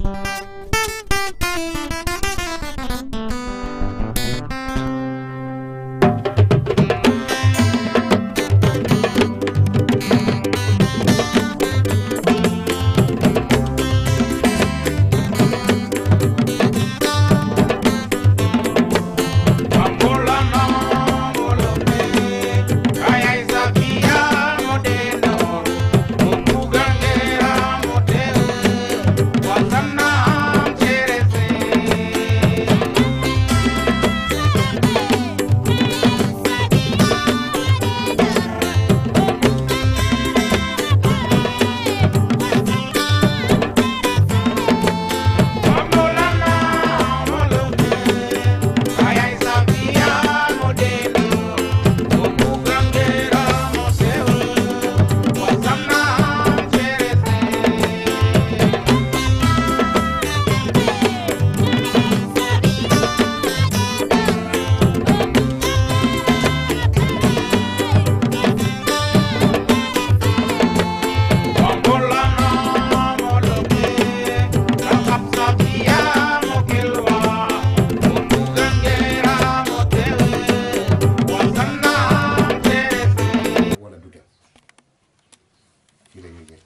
wala du dem fii la ñuy jël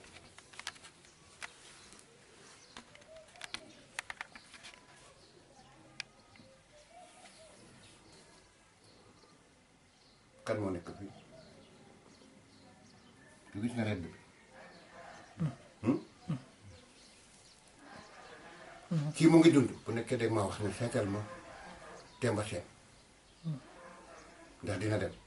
kan moo nekk fii du gis nga redd bi kii mu ngi dund bu nekkee dégg ma wax ne seetal ma Demba Seen ndax dina dem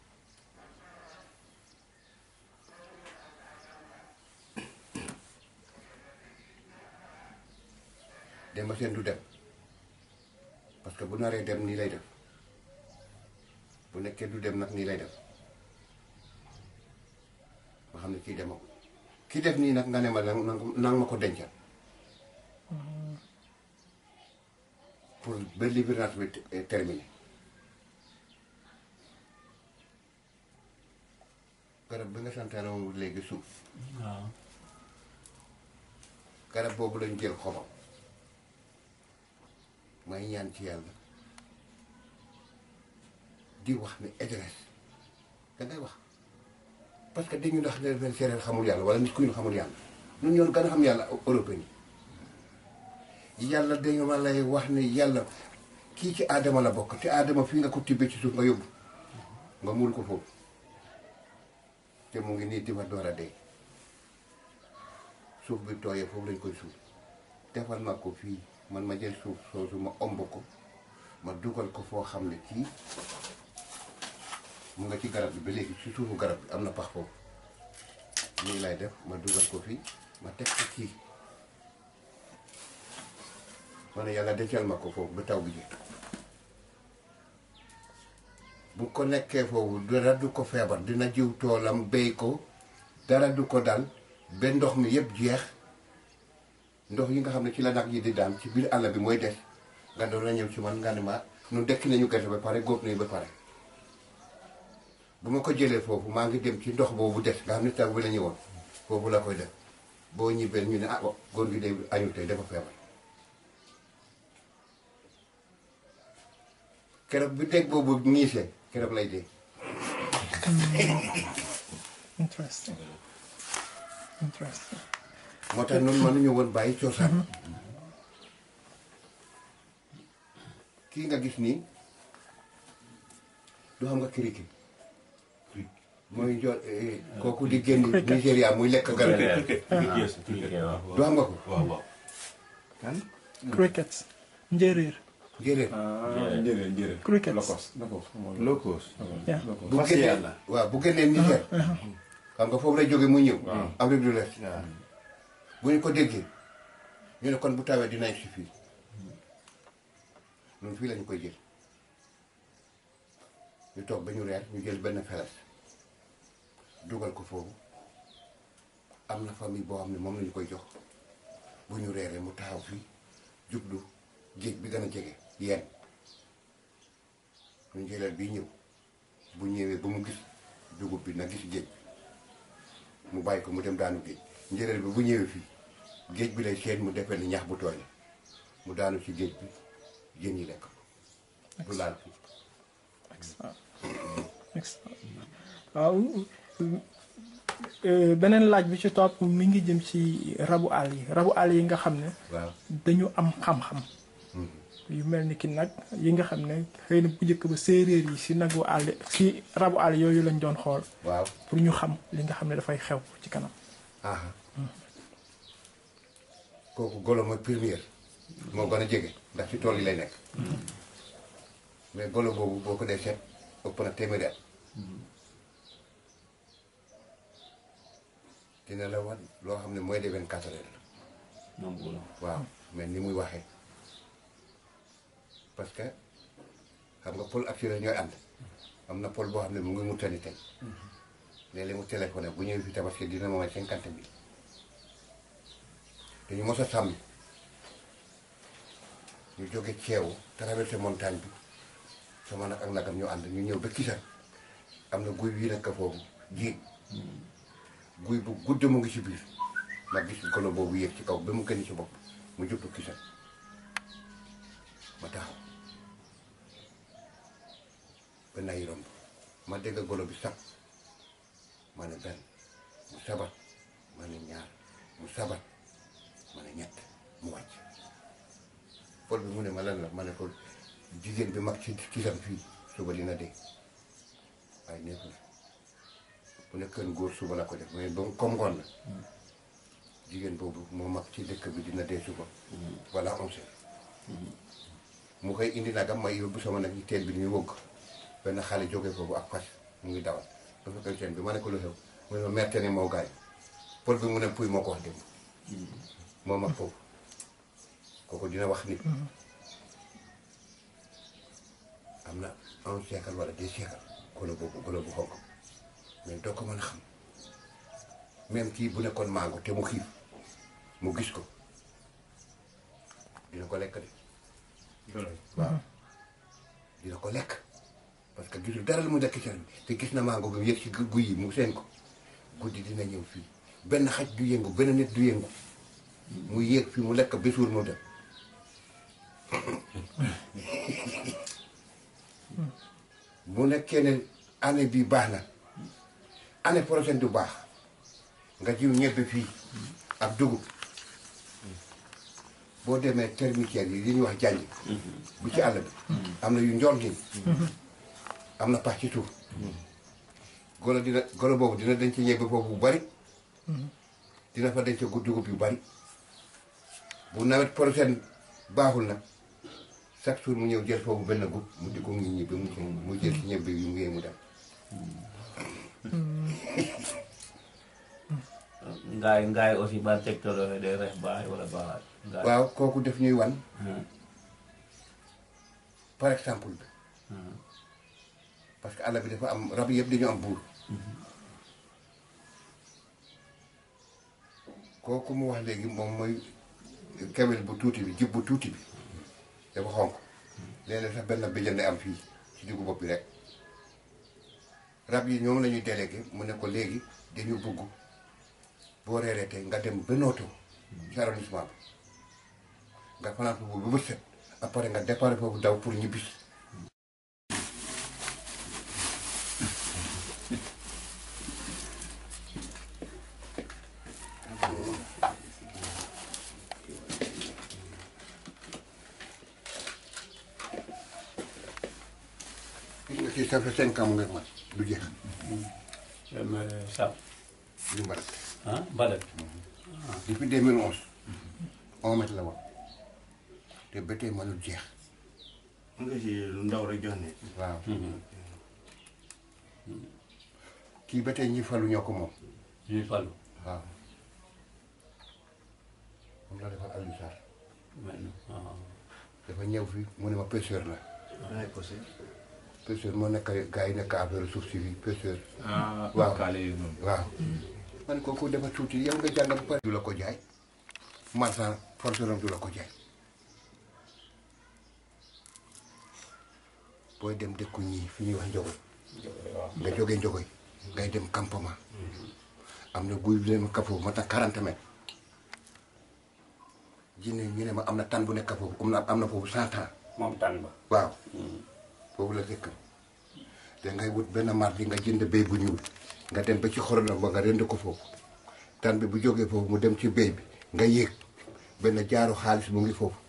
Demba Seen du dem parce que bu naree dem nii lay def bu nekkee du dem nag nii lay def ma xam ne kii demagul kii def nii nag nga ne ma nang nang ma ko dencal pour ba libération bi te- terminé garab bi nga santaane woon léegi suuf waaw garab boobu lañ jël xobam may ñaan ci yàlla di wax ne Idriss da ngay wax parce que dañu ndax ne leen séeréer xamul yàlla wala nit ku ñu xamul yàlla ñun ñoo gën a xam yàlla européen yi yàlla dañu ma lay wax ne yàlla kii ci aadama la bokk te aadama fii nga ko tibbee ci suuf nga yóbbu nga muul ko foofu te mu ngi nii di ma door a dee suuf bi tooyee foofu lañ koy suuf defal ma ko fii man ma jël suuf soosu ma omb ko ma dugal ko foo xam ne kii mu nga ci garab bi ba léegi ci suufu garab bi am na pax foofu nii lay def ma dugal ko fii ma teg ko kii ma ne yàlla dencal ma ko foofu ba taw bi ji bu ko nekkee foofu dara du ko feebar dina jiw toolam béy ko dara du ko dal ba ndox mi yëpp jeex ndox yi nga xam ne ci la nag yi di daan ci biir àll bi mooy des nga doon la ñëw ci man nga ne ma nu dekki nañu gerte ba pare góob nañu ba pare bu ma ko jëlee foofu maa ngi dem ci ndox boobu des nga xam ne taw bi la ñëwoon foofu la koy def boo ñibbee ñu ne ah wa góor gi day añu tey dafa feebar keroog bi dégg boobu ñiisee keroog lay dee Interesting. Interesting. moo tax noonu mënuñu woon bàyyi cosaan kii nga gis nii du xam nga kiriki mooy jo eh, kooku di génn Nigéria muy lekk garab yi du xam nga ko waaw waaw kan Crickets. Njéeréer. njéeréer njëriñ njëriñ Crickets. lokos lokos locos Yeah. bu fas génnee yàlla waaw bu génnee Niger xam nga foofu lay jóge mu ñëw Afrique du l'Est waaw bu ñu ko déggee ñu ne kon bu tawee dinañ si fii ñun fii lañu koy jël ñu toog ba ñu reer ñu jël benn feles dugal ko foofu am na famille boo xam ne moom lañu koy jox bu ñu reeree mu taxaw fii jublu géej bi gën a jege yéen ñu jëlal bii ñëw bu ñëwee ba mu gis dugub bi na gis géej mu bàyyi ko mu dem daanu géej njëréel bi bu ñëwee fii géej bi lay seen mu defee ni ñax bu tooy la mu daanu ci géej bi jën yi lekk ko du laal fii excellent waaw euh, beneen laaj bi ci topp mi ngi jëm ci rabu àll yi rabu àll yi nga xam ne waaw dañu am xam-xam yu mel ni ki nag yi nga xam ne xëy na bu njëkk ba séeréer yi si nagu àll si rabu àll yooyu lañ doon xool waaw pour ñu xam li nga xam ne dafay xew ci kanam aha kooku golo mooy première moo gën a jege ndax ci tool yi lay nekk mais golo boobu boo ko dee seet ëpp na téeméeri at dina la wan loo xam ne mooy de vingt quatre heures la moom golo waaw mais ni muy waxee parce que xam nga pôle ak Siré ñooy ànd am na pôle boo xam ne mu ngi mu tani tey léeg-léeg mu téléphoné bu ñëwee fi tabaski dina ma may cinquante mille dañu mos a sàmm ñu jóge ceewu traversé montagne bi sama nag ak nagam ñu ànd ñu ñëw ba Kisar am na guy bii nekk foofu ji guy bu gudd mu ngi ci biir ma gis golo boobu yéeg ci kaw ba mu gën ci bopp mu jublu Kisar ma taxaw ba nay romb ma dégg golo bi sab ma ne benn mu sabat ma ne ñaar mu sabat ma ne ñett mu wàcc pol bi mu ne ma lan la ma ne ko jigéen bi mag ci kisam fii suba dina dee waaye nekkul bu nekkoon góor suba la ko def mais ba mu comme ngoon la jigéen boobu moo mag ci dëkk bi dina dee suba voilà on sait mu koy indi nagam may yóbbu sama nag yi teen bi ñuy wëgg benn xale jógee foofu ak fas mu ngi dawal dafa koy teen bi ma ne ko lu xew mu ne ma merte ne moo gaañ pol bi mu ne puy moo ko wax démb moo mag foofu kooku dina wax nit am na un siècle wala deux siècle golo boobu golo bu xonk mais doo ko mën a xam même kii bu nekkoon mango te mu xiif mu gis ko dina ko lekk de waaw dina ko lekk parce que gisul dara lu mu lekk cer bi te gis na mango bi mu yëg ci guy yi mu seen ko guddi dina ñëw fii benn xaj du yëngu benn nit du yëngu mu yéeg fii mu lekk bésuur mu dem bu nekkee ne année bi baax na année prochaine du baax nga jiw ñebbe fii ak dugub boo demee termitière yi li ñuy wax jànj bu ci àll bi am na yu njool nii am na pax ci suuf golo dina golo boobu dina denc ñebbe foofu bu bari dina fa denc gu dugub yu bari bu nawet prochaine baaxul nag chaque jour mu ñëw jël foofu benn gub mu di ko ngi ñibbi mu mu jël ci ñebbe yi mu yee mu dem ngaay ngaay aussi ba tegtaloo day rex baay wala baaxaat ngaay waaw kooku def ñuy wan par exemple bi parce que àll bi dafa am rab yëpp dañu am buur kooku mu wax léegi moom mooy kewel bu tuuti bi jib bu tuuti bi dafa xonk léeg-léeg sax benn béjjën day am fii ci diggu bopp bi rek rab yi ñoom la ñuy délégué mu ne ko léegi dañu bugg boo reeree tey nga dem ba Noto ci arrondissement bi nga fanaan foofu bu bët set après nga départ foofu daw pour ñibbisi gis nga kii ça fait cinq ans mu ngi mat du jeex sab du mbarat ah badat depuis 2011 un mètre la woon te ba tey mënul jeex nga ci lu ndaw rek jox ne waaw kii ba tey ñi falu ñoo ko moom ñuy falu waaw moom la defal Aliou Sarr maintenant ah dafa ñëw fi mu ne ma pêcheur la dangay posé pêcheur moo nekk gars yi nekk affaire suuf si fii pêcheur ah Waaw. kaale yi noonu waaw man kooku dafa tuuti yow nga jàng ba pare du la ko jaay marchand forceron du la ko jaay booy dem dëkku ñii fi ñuy wax njogoy nga jógee njogoy ngay dem campement am na guy leen kafoo ma tax 40 mètres jinne ñu ne ma am na tan bu nekk foofu am na am na foofu cent ans moom tànn ba waaw foofu la dëkk te ngay wut benn mardi nga jënd béy bu ñuul nga dem ba ci xorondom ba nga rend ko foofu tan bi bu jógee foofu mu dem ci béy bi nga yéeg benn jaaru xaalis mu ngi foofu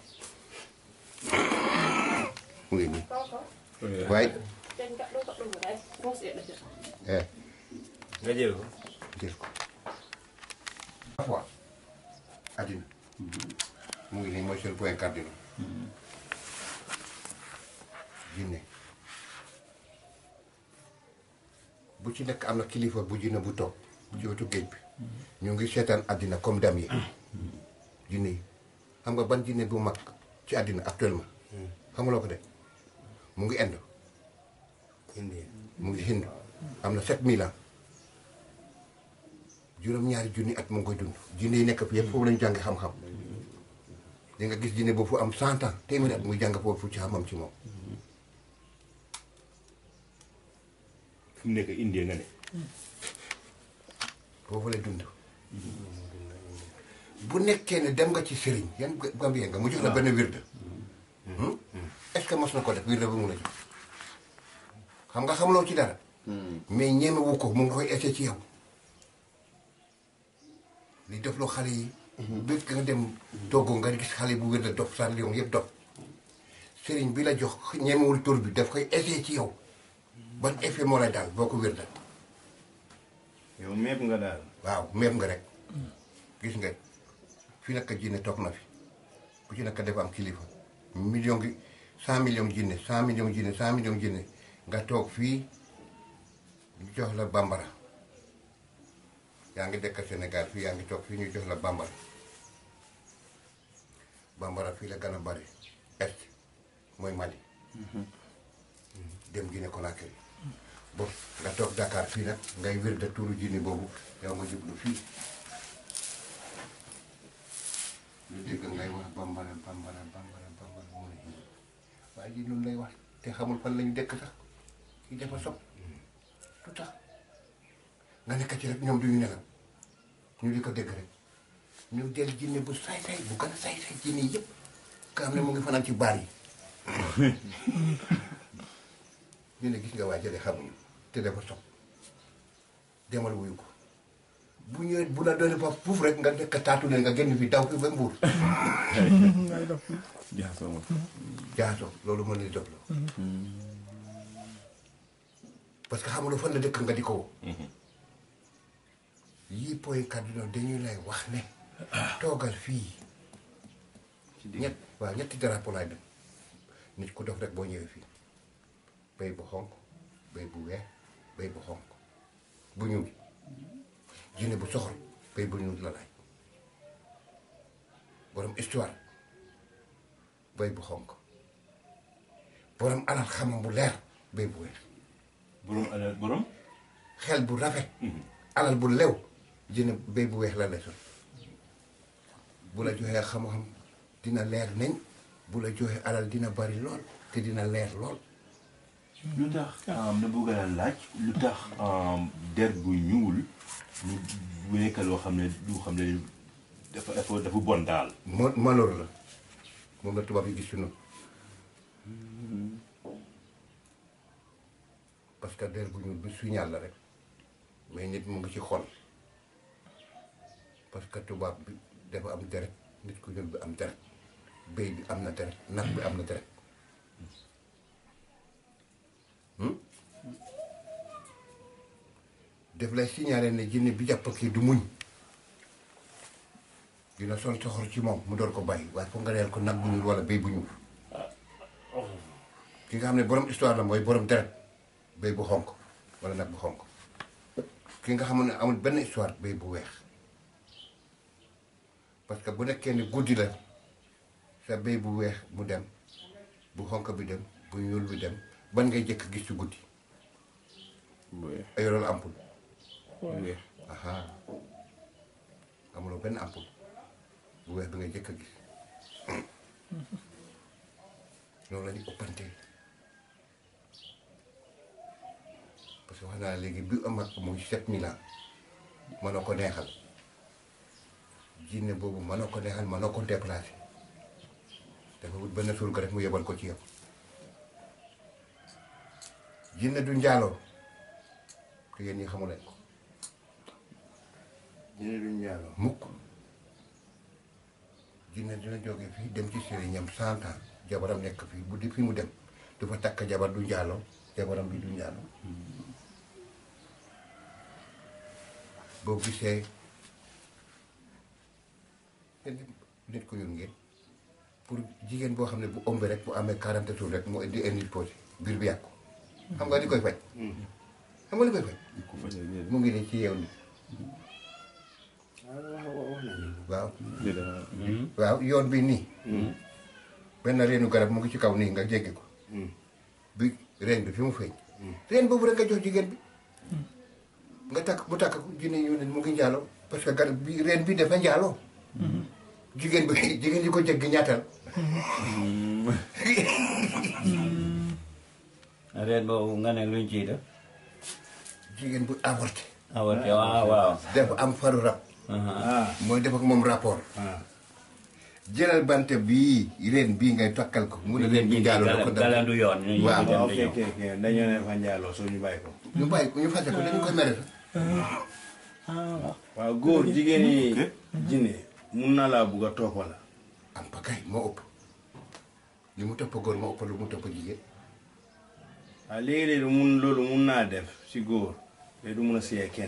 mu ngi nii waaye trên các đối tượng của đây không sẽ được eh nga jël ko jël ko fois addina mu ngi nii mooy seen point cardinal jinne bu ci nekk am na kilifa bu jinne bu toog ci wetu géej bi ñu ngi seetaan àddina comme dam yi jinne yi xam nga ban jinne bu mag ci àddina actuellement xamuloo ko de mu ngi Inde indi mu ngi Hind am na 7000 ans juróom-ñaari junni at mu ngi koy dund jinne yi nekk fi yëpp foofu lañu jàngi xam-xam di nga gis jinne boobu fu am 100 ans téeméeri at muy jàng foofu ci xam-xam ci moom fi mu nekk indee nga ne foofu lay dund bu nekkee ne dem nga ci sëriñ yan gambien nga mu jox la benn wirde est-ce que mos na ko def wirde bu mu la jox xam nga xamuloo ci dara mais ñemewu ko mu ngi koy essayé ci yow li defloo xale yi bëgg nga dem Togo nga gis xale bu wirde dof san lion yëpp dof sëriñ bi la jox ñemewul tur bi daf koy essayé ci yow ban effet moo lay daal boo ko wirde yow mépp nga daal waaw même nga rek gis nga fi nag jinne toog na fi bu ci nekk dafa am kilifa million gi cent millions jinne cent millions jinne cent millions jinne nga toog fii ñu jox la bambara yaa ngi dëkk Sénégal fii yaa ngi toog fii ñu jox la bambara bambara fii la gën a bari est mooy Mali dem Guinée Conakry bon nga toog Dakar fii nag ngay wér de tuuru jinne boobu yow nga jublu fii lu dégg ngay wax bambara bambara bambara bambara mu ne waaye ji loolu lay wax te xamul fan lañu dëkk sax kii dafa sob lu tax nga nekk ci rek ñoom duñu nelaw ñu di ko dégg rek ñu del jinne bu saay-saay bu gën a saay-saay jinne yi yëpp nga xam ne mu ngi fanaan ci baar yi ñu ne gis nga waa jële xamuñu te dafa sob demal wuyu ko bu ñëwee bu la doon fa fuuf rek nga nekk taatu leen nga génn fi daw fi ba mbuur ngay def jaxasoo ma jaaso loolu mën ni def la parce que xamuloo fan la dëkk nga di ko woo yii point cardinal dañuy lay wax ne toogal fii ñett waaw ñetti drapeau laay dem nit ku dof rek boo ñëwee fii béy bu xonq béy bu weex béy bu xonq bu ñuul jinne bu soxor béy bu ñuul la laaj borom histoire béy bu xonq borom alal xamam bu leer béy bu weex borom alal borom xel bu rafet alal bu lew jinne béy bu weex la lay sol bu la joxee xam-xam dina leer nañ bu la joxee alal dina bari lool te dina leer lool lu tax na bëgg a laaj lu tax der bu ñuul lu bu nekk loo xam ne lu xam ne dafa dafa dafa bon daal mo maloor la moom la tubaab yi gis ci noonu parce que der bu ñuul bi signal la rek mais nit mu ngi ci xol parce que tubaab bi dafa am deret nit ku ñuul bi am deret béy bi am na deret nag bi am na deret Hmm? def lay signalé ne jinne bi jàpp kii du muñ dina sol soxor ci moom mu door ko bàyyi waaye foog nga reyal ko nag bu ñuul wala béy bu ñuul ki nga xam ne borom histoire la mooy borom deret béy bu xonk wala nag bu xonk ki nga xam ne amul benn histoire béy bu weex parce que bu nekkee ni guddi la sa béy bu weex mu dem bu xonk bi dem bu ñuul bi dem ban ngay jëkk gis ci guddi ay loolu ampul waaw aha amuloo benn ampul bu weex bi ngay jëkk a gis loolu la ñu ëppante parce que wax naa léegi bi am ak muy sept mille ans mënoo ko neexal jinne boobu mënoo ko neexal mënoo ko déplacé dafa wut benn surga rek mu yebal ko ci yow jinne du njaaloo te yéen ñi xamu leen ko jinne du njaaloo mukk jinne dina jóge fii dem ci sëriñam cent ans jabaram nekk fii bu di fi mu dem du fa takk jabar du njaaloo jabaram bi du njaaloo boo gisee nit ko yor ngeen pour jigéen boo xam ne bu ëmbee rek bu amee 40 jours rek mu indi indi posé biir bi yàqu xam nga li koy faj xam nga li koy faj mu ngi nii ci yeew ni waaw waaw yoon bi nii benn reenu garab mu ngi ci kaw nii nga jéggi ko bi reen bi fi mu feeñ reen boobu rek nga jox jigéen bi nga takk mu takk ko jinne ñu ne mu ngi njaaloo parce que garab bi reen bi dafa njaaloo jigéen bi jigéen ñi ko jéggi ñaatal reen boobu nga ne luñ ciy def jigéen bu avorté avorté waaw waaw dafa am faru rab ah mooy def ak moom rapport ah jëlal bant bii reen bii ngay takkal ko mu ne reen bi njaaloo la ko dal galandu yoon ñu ñu Waaw, dem ok di ñëw ok ok dañoo ne fa njaaloo soo ñu bàyyi ko ñu bàyyi ko ñu fase ko dañu koy mere sax waaw góor jigéen yi jinne mun na laa bugg a toppa la am pa kay moo ëpp li mu topp góor moo ëpp lu mu topp jigéen waaw léegi-léegi mun loolu mun naa def si góor te du mun a siyee kenn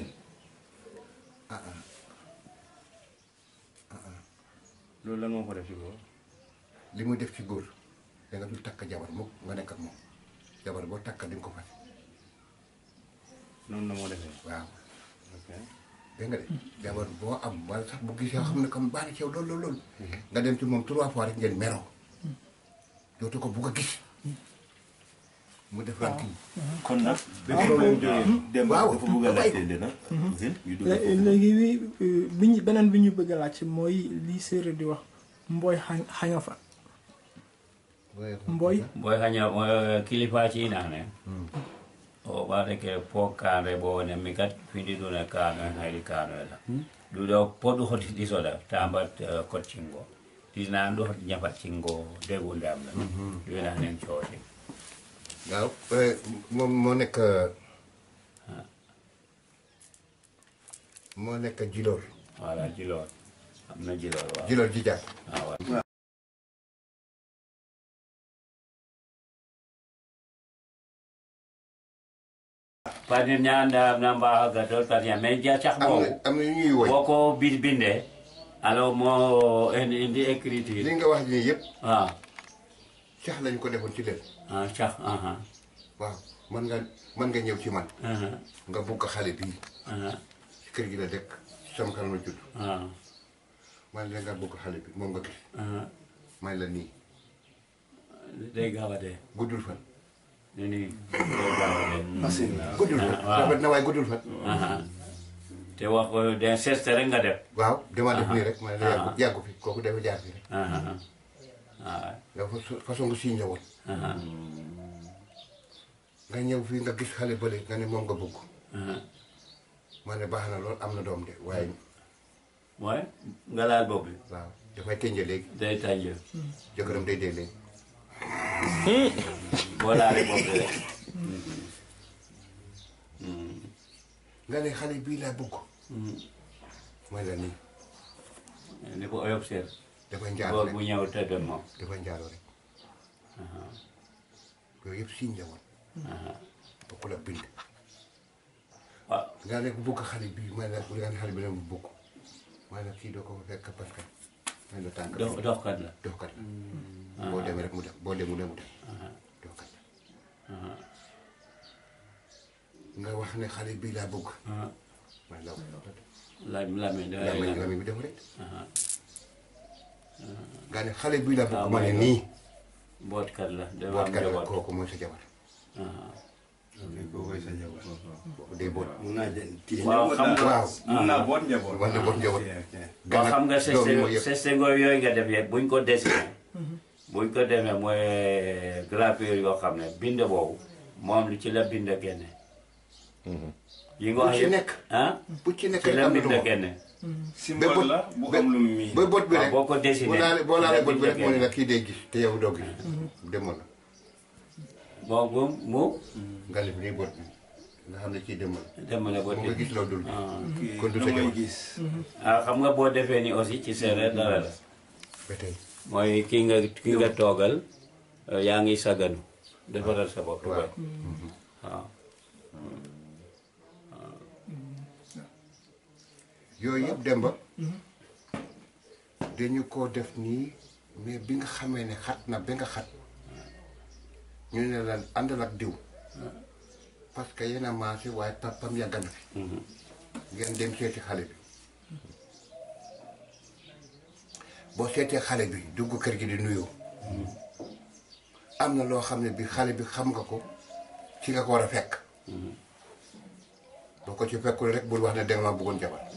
loolu lan moo ko def si góor li muy def ci góor da nga dul takk jabar mukk nga nekk ak moom jabar boo takk di nga ko fase noonu la moo defee waaw ok dégg nga de jabar boo am wala sax bu gisee xam ne comme baax na ci yow lool lool lool nga dem ci moom trois fois rek ngeen meroo dootu ko bugg a gis mu def lan kii kon nag ba Ah. problème jógee dem Waaw. dafa bëgg a laajte dina Ousseyn ñu dugg lé- foofu. léegi bi ñu beneen bi ñu bëgg a laaj mooy li séeréer di wax mbooy xañ xaña fa Mboy. boy hanya moy kilifa ci inane o ɓaade ke po kaanre bo ne mi kat findi ɗune kaano en hayri kaano la ɗuɗo poɗɗu hoti ɗisoɗa tambat kotcingo ɗisnan ɗo hoti ñafat cingo degundam la winanen cooti waaw moom moo nekk moo nekk jiloor voilà jiloor am na jiloor waaw jiloor ji jàpp ah, waaw padir ñanda namba gadol padir mais ja cax am boobu na am na ñu ñuy woy boo ko bi bindee alors moo indi indi écriture li nga wax nii yëpp ah cax lañu ko defoon ci leen ah cax aha waaw mën nga mën nga ñëw ci man aha nga bugg xale bii aha ci kër gi la dëkk sama kanam la judd ah man la nga bugg xale bi moom nga gis aha may la nii day gaaw a dee guddul fan ni nii day gaaw a dee guddul fan waaw. rafet na waaye guddul fan aha te wax ko de seste rek nga def waaw dama def nii rek ma ne la yàggu Ah. yàggu fi kooku dafa jaar fi rek aha ah yow fa- façon nga signe la woon aha nga ñëw fii nga gis xale bële nga ne moom nga bugg aha ma ne baax na lool am na doom de waaye mooy nga laal boobu waaw dafay tënje léegi day tànj jëkkëram day dee léegi boo laalee boobu rek nga ne xale bii laa bugg may la nii ni ko oyob seer dafay njaalo góor rek bu ñëw tëdd moom dafay njaalo rek yooyu yëpp signe la woon bokkul ak bind waaw nga ne ko bugg xale bii may la nga ne xale bi la mu bugg may la kii doo ko fekk parce que may la tànk dox doxkat la doxkat la boo demee rek mu dem boo demee mu dem mu dem doxkat la nga wax ne xale bii laa bugg ah may la laaj lame da laa may lami bi def rek ah nga ne xale bii laa Ah, bugg ma ne may la. nii bootkat la dafa am bootkat la njaboot kooku mooy sa jabar ah kooku koy sa jabar kooku day boot mun naa jël kii waaw xam nga waaw mun naa boot njaboot Mën na boot njaboot. Ok, ok. waaw xam nga doom yi mooy yëpp sestengo yooyu nga def yëpp buñ ko dessiné buñ ko demee mooy gravure yoo xam ne bind boobu moom li ci la bind génne yi nga bu wax ci yëpp nekk ah bu ci nekk ci la am na bind lu génne symbole la bu am lu mu miin. ba bët bi waaw rek boo ko dessiné boo laalee boo laalee bët bi rek dafay moo ne la kii day gis te yow doo gis demoon na bon moom moom nga lif nii bët bi nga xam ne kii demoon dem na ba na mu nga gis loo dul ah kon du sa damay jabar gis. ah xam nga boo defee ni aussi ci séeréer dara la ba tey mooy ki nga ki nga toogal euh, yaa ngi saganu defaral sa bopp waaw ba waaw yooyu yëpp dem ba dañu ko def nii mais bi nga xamee ne xat na ba nga xat ñu ne la àndal ak diw parce que yéen a maase waaye papam yàgg na fi ngeen dem seeti xale bi boo seetee xale bi dugg kër gi di nuyoo am na loo xam ne bi xale bi xam nga ko ci nga ko war a fekk boo ko ci fekkul rek bul wax ne danga ma bëggoon jabar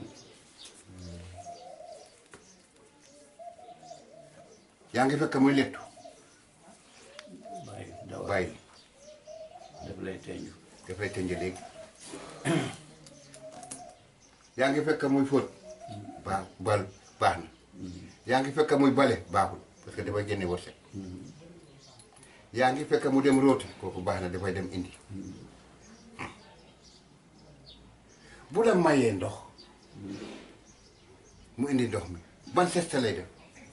yaa ngi fekk muy lettu bàyyi dawal bàyyi daf lay teñju dafay tënj léegi yaa ngi fekk muy fóot baax bal baax na yaa ngi fekk muy bale baaxul parce que dafay génne wërsëg yaa ngi fekk mu dem rooti kooku baax na dafay dem indi bu la mayee ndox mu indi ndox mi ban seste lay def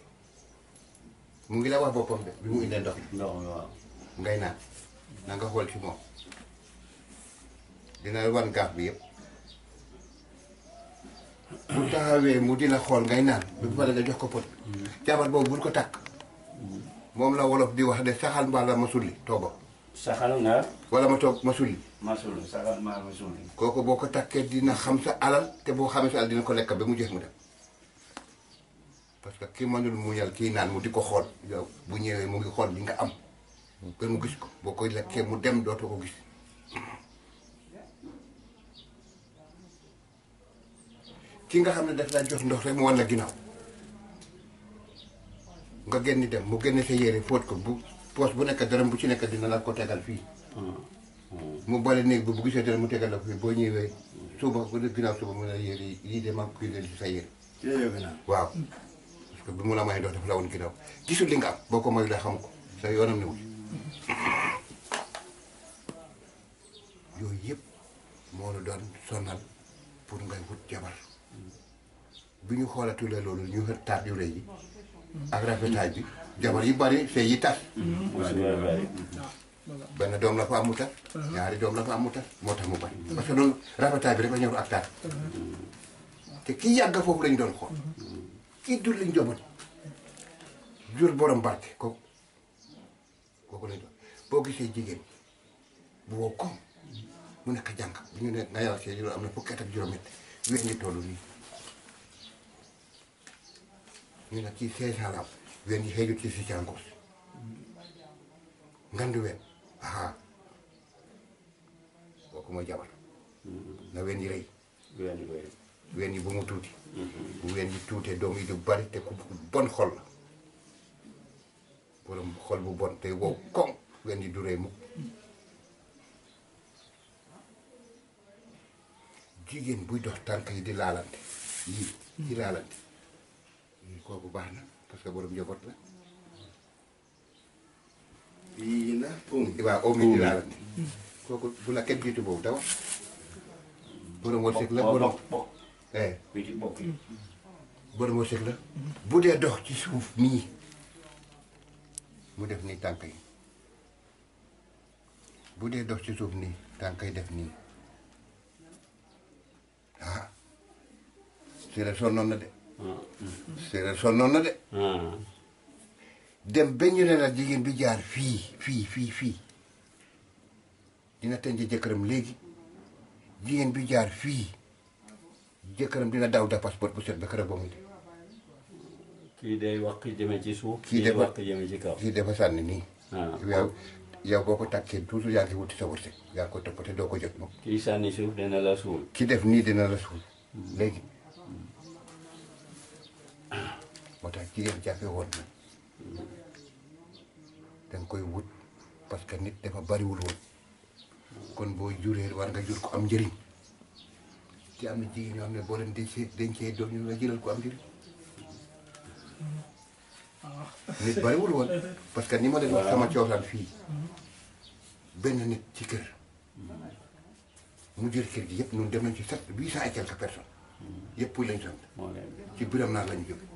mu ngi la wax boppam de bi mu indee ndox mi ndox mi waaw ngay naan na nga xool ci moom dina la wan gaaf bi yëpp bu taxawee mu di la xool ngay naan bu pare nga jox ko pot jabar boobu bul ko takk moom la wolof di wax de saxal mbaa la ma sulli tooba saxal nga wala ma toog ma sulli masul saxal maa masul kooku boo ko takkee dina xam sa alal te boo xamee sa alal dina ko lekk ba mu jeex mu dem parce que ki mënul muñal kii naan mu di ko xool yow bu ñëwee mu ngi xool li nga am ba mu gis ko boo koy lekkee mu dem dootoo ko gis ki nga xam ne daf laa jox ndox rek mu wan la ginnaaw nga génn dem mu génne sa yére fóot ko bu poos bu nekk dërëm bu ci nekk dina la ko tegal fii mu bale néeg bi bu gisee dërëm mu tegal la ko fii boo ñëwee suba bu dee ginnaaw suba mu ne la yére yi lii de maa koy ci sa yére ci la yóbbu naa. waaw parce que bi mu la may ndox dafa la woon ginnaaw gisul li nga am boo ko mayu la xam ko sa yoonam newul yooyu yëpp moo la doon sonal pour ngay wut jabar bi ñu xoolatulee loolu ñu xër taat yu rëy yi ak rafetaay bi jabar yu bari sëy yi tas benn doom la fa amu tas ñaari doom la fa amu tas moo tax mu bari parce que noonu rafetaay bi rek a ñëw ak taat te kii yàgg foofu lañ doon xool kii dul liñ jobot jur borom barke kooku kooku lañ doon boo gisee jigéen bu wow koom mu nekk jànq bu ñu ne nga yàlla see juróom am na fukki at ak juróom-ñett wér ngi toll nii ñu ne kii seize ans la am wér ngi xëyut ci si càngoos ngandu wen aha kooku mooy jabar na wen yi rëy wéen wéen ween yi bu mu tuuti bu ween yi tuutee doom yi du bari te ku bon xol la borom xol bu bon te wow koŋ ween yi du rëy mukk jigéen buy dox tànk yi di laalante yii di laalante yii kooku baax na parce que borom njaboot la yii la um. waaw oom yi di laalante kooku bu la kenn jiitu boobu dawa borom wërsëg la borom bokk eh bi ci bokk yi borom wërsëg la bu dee dox ci suuf nii mu def nii tànk yi bu dee dox ci suuf nii tànk yi def nii ah séeréer sonnoon na de séeréer sonnoon na de ah dem ba ñu ne la jigéen bi jaar fii fii fii fii dina tënj jëkkëram léegi jigéen bi jaar fii jëkkëram dina daw da passeport bu set ba këram ba muy de kii day wax ki jëme ci suuf Kii kii day dafa- wax ki jëme ci kaw kii dafa sànni nii ah yow yow boo ko takkee toujours yaa ngi wuti sa wërsëg yaa ngi ko toppate doo ko jot moom kii sànni suuf dina la suul ki def nii dina la suul léegi moo tax jigéen jafe woon na danga koy wut parce que nit dafa bariwul woon kon boo juree war nga jur ko am njëriñ te am na jigéen ñoo xam ne boo leen dencee dencee doom ñu la jëlal ko am njëriñ nit bariwul woon parce que ni ma leen wax sama coosaan fii benn nit ci kër mu jël kër gi yëpp ñun dem nañ ci sept huit cent et quelques personnes yëpp puy lañ sant moo leen ci biram naa lañu jóge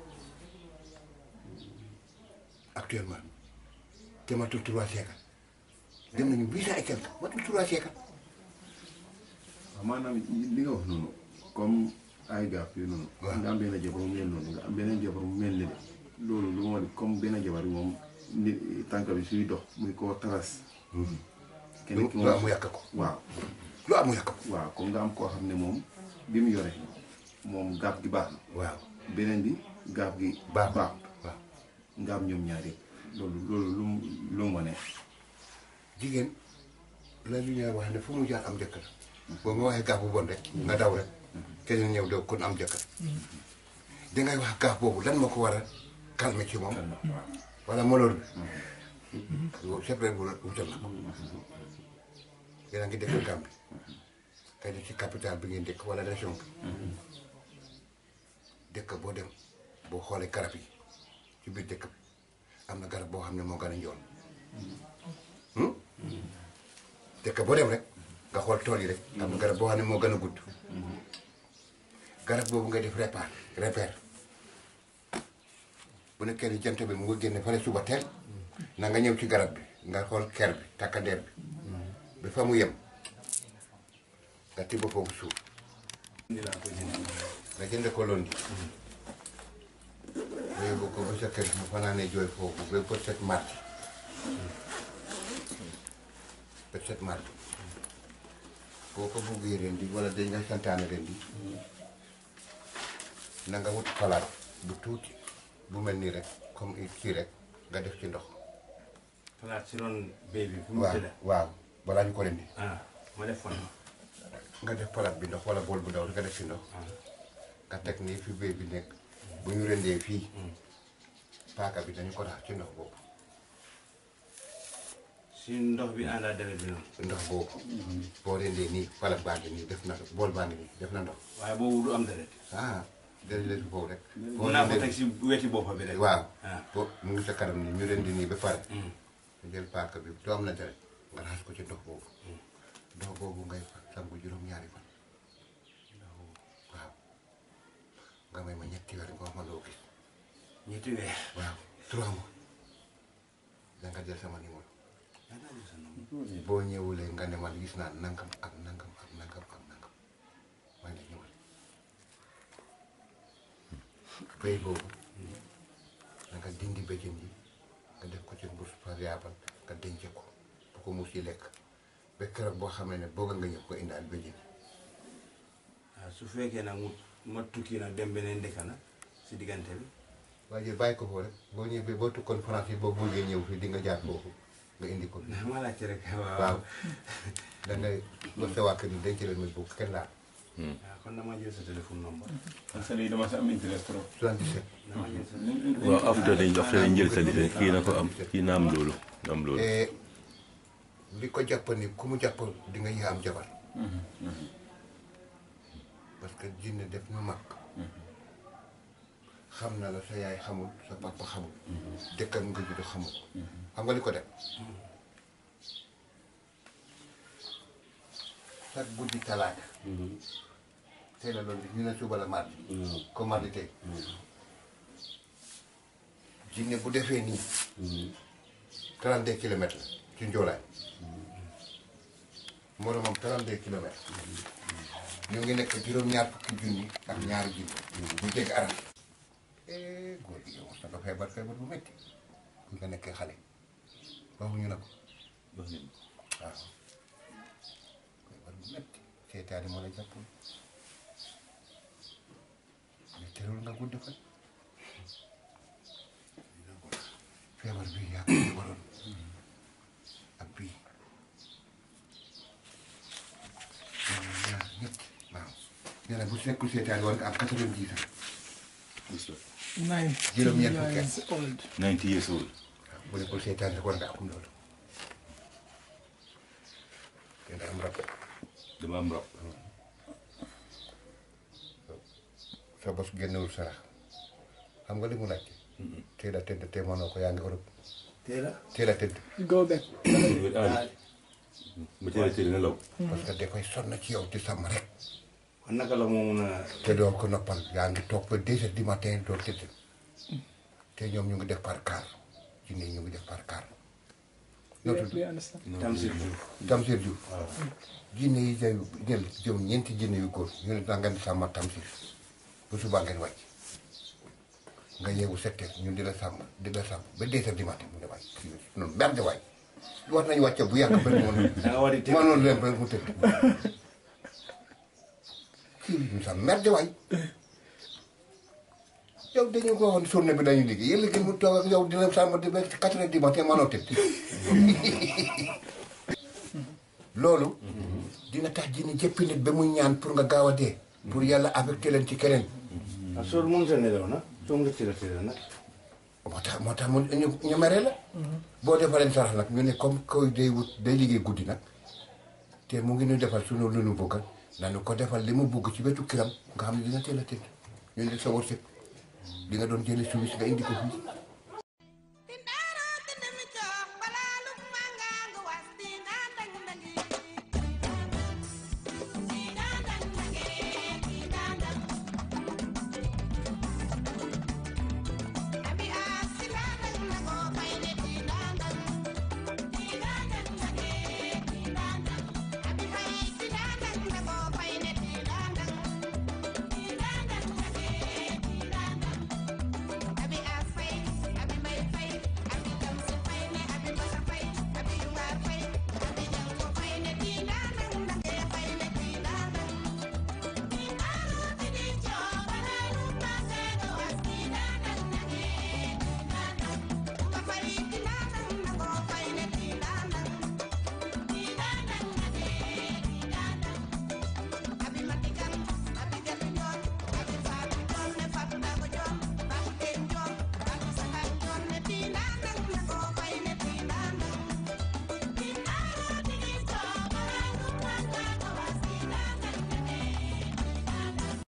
actuellement te matul trois siècles dem nañu huit cent et quelques matul trois siècles waaw maanaam li nga wax noonu comme ay gaaf yooyu noonu. waaw nga am benn jabar mu mel noonu nga am beneen jabar mu mel ni de loolu lu ma comme benn jabar bi moom nit tànk bi suy dox muy koo taras. keneen ki lu am mu moom yàq ko waaw lu am mu yàq ko waaw comme nga am koo xam ne moom bi mu yore moom gaaf gi baax na waaw beneen bi gaaf gi baax baax waaw nga am ñoom ñaar yëpp loolu loolu lu mu lu mu wane. jigéen la lu ñuy wax ne fu mu jaar am jëkkër boo ma waxee gaaf bu bon rek nga daw rek keneen ñëw doo kon am jëkkër dangay wax gaaf boobu lan moo ko war a calmer ci moom wala moloor bi loolu c'est vrai bu wutal na ko yéen a ngi dëkk Gambie kay di ci capital bi ngeen dëkk wala région bi dëkk boo dem boo xoolee garab yi ci biir dëkk bi am na garab boo xam ne moo gën a njool dëkk boo dem rek nga xool tool yi rek am na garab boo xam ne moo gën a gudd garab boobu ngay def répar repère bu nekkee ni jant bi mu nga génne fale suba teel na nga ñëw ci garab bi nga xool ker bi takkandeer bi ba fa mu yem nga tibb foofu suuf nga jënd ko loon di nga yóbbu ko ba sa kër mu fanaanee jooy foofu ba bët set mardi bët set mardi boo ko buggee ren di wala dañ nga santaane ren di na nga wut palaat bu tuuti bu mel nii rek comme kii rek nga def ci ndox xalaat si ron béy bi fu mu waaw tëdd waaw balaa ñu ko rendi ah ma def fan nga def palaat bi ndox wala bool bu ndaw nga def ci ndox nga teg nii fi béy bi nekk bu ñu rendee fii paaka bi dañu ko tax ci ndox boobu si ndox bi ànd ak deret bi noonu ndox boobu boo rendee nii palaat baa ngi nii def na bool baa ngi nii def na ndox waaye boobu du am deret ah def leen foofu rek mun naa ko teg si weti boppa bi rek waaw ah bo mu ngi sa kanam nii ñu rendi nii ba pare nga jël paaka bi doo am na deret nga raxas ko ci ndox boobu ndox boobu ngay sangu juróom-ñaari fan waaw nga may ma ñetti weer nga wax ma loo gis ñetti weer waaw trois mois da nga jël sama numéro boo ñëwulee nga ne man gis naa nangam ak nangam ak nangam ak nangam maa ngi ñëwal béy boobu da nga dindi béjjën yi nga def ko ci mbuus variable nga denc ko bu ko muus yi lekk ba keroog boo xamee ne bëgg nga ñëw ko indaal béjjën yi waaw su fekkee nag mu ma tukki nag dem beneen dëkk nag si diggante bi waaye jël bàyyi ko foofu rek boo ñëwee boo tukkoon France yi boo bëggee ñëw fii di nga jaar foofu nga indi ko fii ma laajte rek waaw waaw da ngay wax sa waa kër yi denc leen muy bokk kenn laal waaw kon dama jël sa téléphone number parce que dama si am intérêt trop. 77 dama jël sa waaw after dañ after dañ jël sa lifin kii na ko am kii na am loolu na am loolu et li ko jàpp ni ku mu jàpp di nga yee am jabar parce que jinne def na mag xam na la sa yaay xamul sa papa xamul dëkkam nga judd xamul xam nga li ko def chaque guddi talaata tey la loolu ñu ne suba la mardi comme mardi tey jinne bu defee nii 32 kilomètres la ci njoolaay moromam 32 kilomètres ñu ngi nekk juróom-ñaar fukki junni ak ñaari junni ñu dégg arab eh góor gi yow sa nga feebar feebar bu métti bu nga nekkee xale waxuñu na ko waaw feebar bu métti seetaani moo la jàppoon mais terewul nga gudd fan feebar bi yaa ko waroon ak bii ñaar ñett waaw nee na bu nekkul seetaan war nga am quatre-vingt-dix ans nine Juróom-ñeent fukki at. years old 90 years old waaw bu nekkul seetaan rek war nga am loolu te da am rab dama am rab sa bos génnewul sarax xam nga li mu laaj teel a tëdd te mënoo ko yaa ngi Europe teel a teel a tëdd go back ma teel a teel nga law parce que dafay sonn ci yow di sàmm rek kon naka la moo mun a te doo ko noppal yaa ngi toog ba deux heures du matin doo tëdd te ñoom ñu ngi def par car jinne yi ñu ngi def par car noo tudd do you understand Tamsir Diouf Tamsir Diouf jinne yi jël jël jël ñeenti jinne yu góor ñu ne da ngeen di sàmm Tamsir bu subaa ngeen wàcc nga yeewu sept heures ñu di la sàmm di la sàmm ba deux heures du matin mu ne waay kii noonu merde waay war nañu wàcce bu yàgg ba mu da nga war di tëdd mënoon leen ba mu tëdd kii ñu sax merde waay yow dañu ko waxoon journée bi dañu liggéey yéen liggéey mu toog ak yow dina sàmm di ba quatre heures du matin mënoo tëdd loolu dina tax dina jëppi nit ba muy ñaan pour nga gaaw a dee pour yàlla affecté leen ci keneen ah soo mun sa nelaw nag soo nga tëdd tëdd nag moo tax moo tax mu ñu ñu mere la boo defaleen sarax nag ñu ne comme koy day wut day liggéey guddi nag te mu ngi ñu defal sunu lu nu bëgg nañu ko defal li mu bëgg ci wetu kiram nga xam ne dina teel a tëdd ñu ne sa wërsëg di nga doon jëli suuf si nga indi ko fii